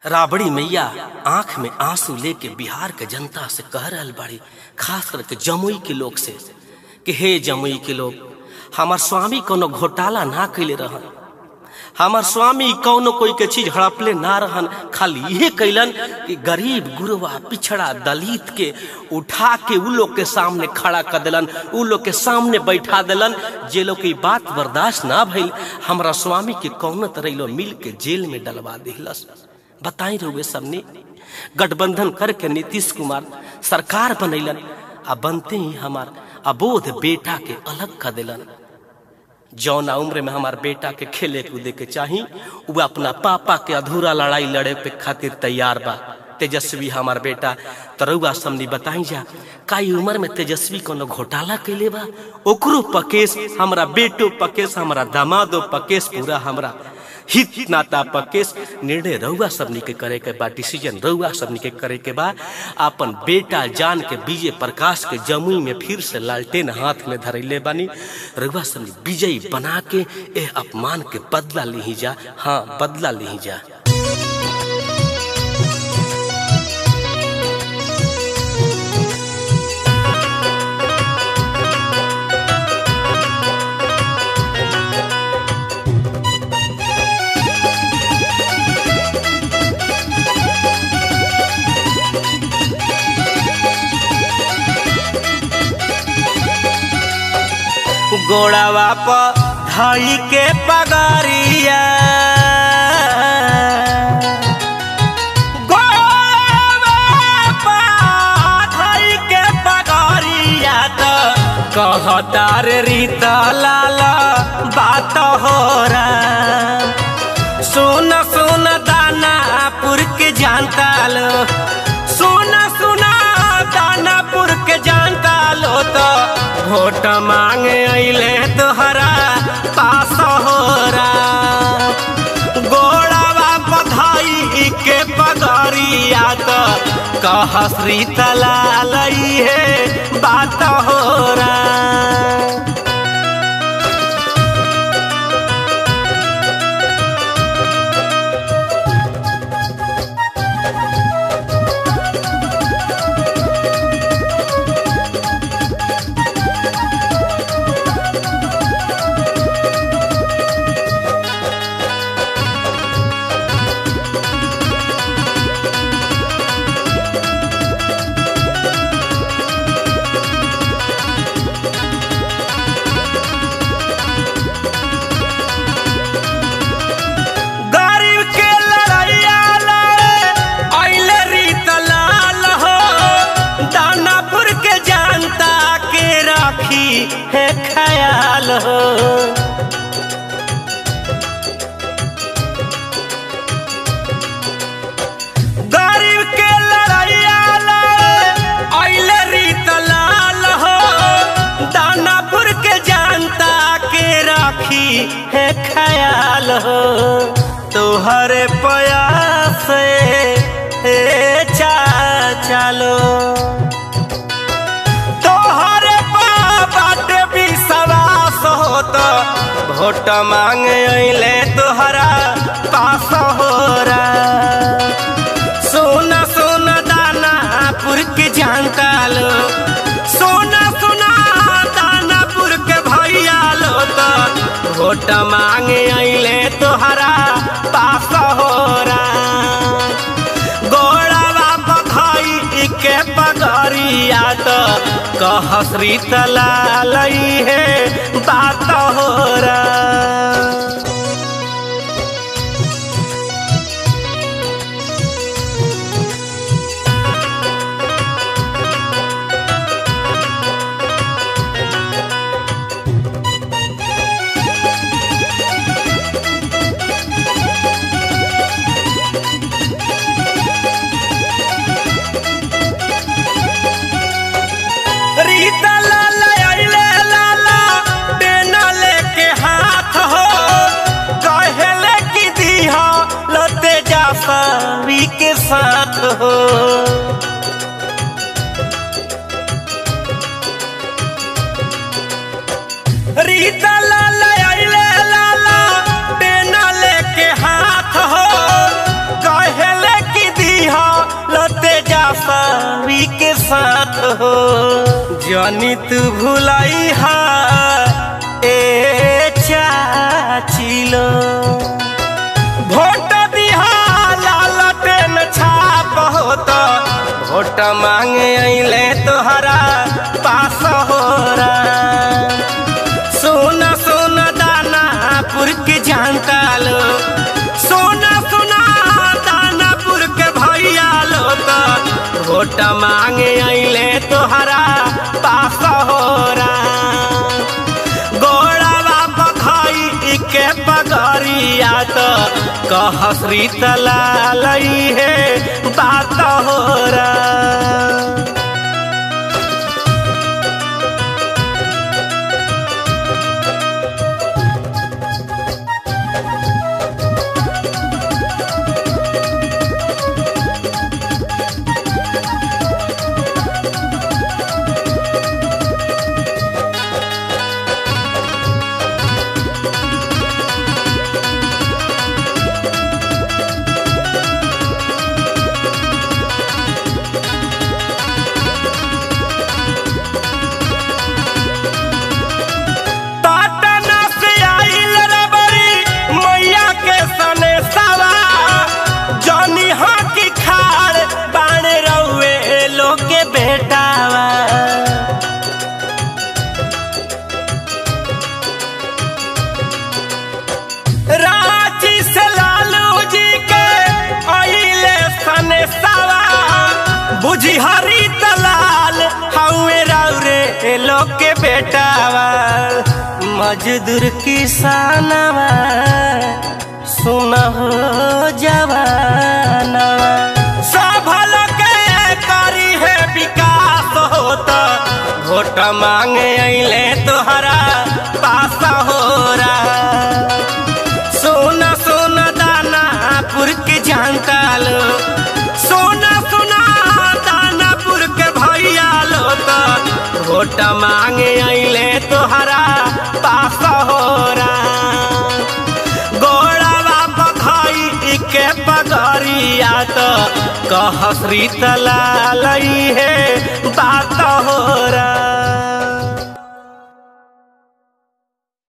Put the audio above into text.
राबड़ी मैया आंख में आंसू लेके बिहार के जनता से कह रहल बाड़ी खास करके जमुई के लोग से कि हे जमुई के लोग हमार स्वामी कोनो घोटाला ना कैले रहन हमार स्वामी कौनो कोई के चीज हड़पले ना रहन खाली ये कैलन कि गरीब गुरवा पिछड़ा दलित के उठा के उ लोग के सामने खड़ा कर दिलन उ लोग के सामने बैठा दिलन जे लोग की बात बर्दाश्त ना भइल हमरा स्वामी के कौनो तरह लो मिल के जेल में डलवा दिलस बताई रहुए सबने गठबंधन करके नीतीश कुमार सरकार बनैलन आ बनते ही हमार अबोध बेटा के अलग कर दिलन जौना उम्र में हमार बेटा के खेले कूदे के चाही वो अपना पापा के अधूरा लड़ाई लड़े पे खातिर तैयार बा तेजस्वी हमार बेटा तरौआ समनी बताई जा काई उम्र में तेजस्वी कोनो घोटाला कैले बा ओकरो पकेस हमरा बेटो पकेस हमरा दामादो पकेस पूरा हमरा हित नाता पकेस निर्णय रउआ सबनी के करे के बा डिसीजन रउआ सबनी के करे के बा अपन बेटा जान के विजय प्रकाश के जमुई में फिर से लालटेन हाथ में धरैले बानी रउआ सबनी विजयी बना के एह अपमान के बदला ली जा हाँ बदला ली जा गोड़ावा पर धई के पगरिया के पगरिया तो कहतार रीत लाल बात हो रहा सुन सुन दानापुर के जानता लो सुन सुना दानापुर के जानता लो तो वोट मांगे अले तोहरा पास हो गोड़ावा बधाई के पगरिया तो कहसरी तला लई है बात हो रहा है ख्याल हो गरीब के लड़ैया अले रीत लाल हो दानापुर के जानता के राखी है ख्याल हो तोहरे प्रयास से चालो भोट मांगे अले तोहरा पास हो सोना सोना दानापुर के जानता लो सोना सोना दानापुर के भैया लो तो भोट मांगे अले तोहरा पास हो गोड़ावा बधाई के पगरिया तो कहसरी तला लई है बात हो रहा रीता लाला अइले लाला बेना लेके हाथ हो कहले कि दीहा लते जा सावी के साथ हो रीता लाला अइले लाला बेना लेके हाथ हो कहले सभी के साथ हो जनी तू भुलाई हा ए चाचिलो भोट दिहा लालटेन छाप होता भोट मांगे अइले तोहरा पास हो सोना सोना दानापुर के जानता लो सोना सोना दानापुर के भैया लो तो भोट मांगे अइले तोहरा पास हो गोड़ावा बखाई के पगरिया तो कहसरी तलाई है बात हो रहा पाटना से आइल रबरी मैया के सने सवा जनी हाथी खाड़ बाण रउए लोग के बेटावा रांची से लालू जी के आइले सने सवा बुझी हरी दलाल हउए रउरे लोग के बेटावा मजदूर किसानवा सुन हो जवानवा सब लोग के करी है विकास होता वोट मांगे अइले तोहरा पास हो रहा सोना सोना दानापुर के जानता लो सोना सोना दानापुर के भैया लो तो वोट मांगे अइले तोहरा पास हो गोड़ावा बखाई के पगरिया तो कहसरी तलाई है बात हो रहा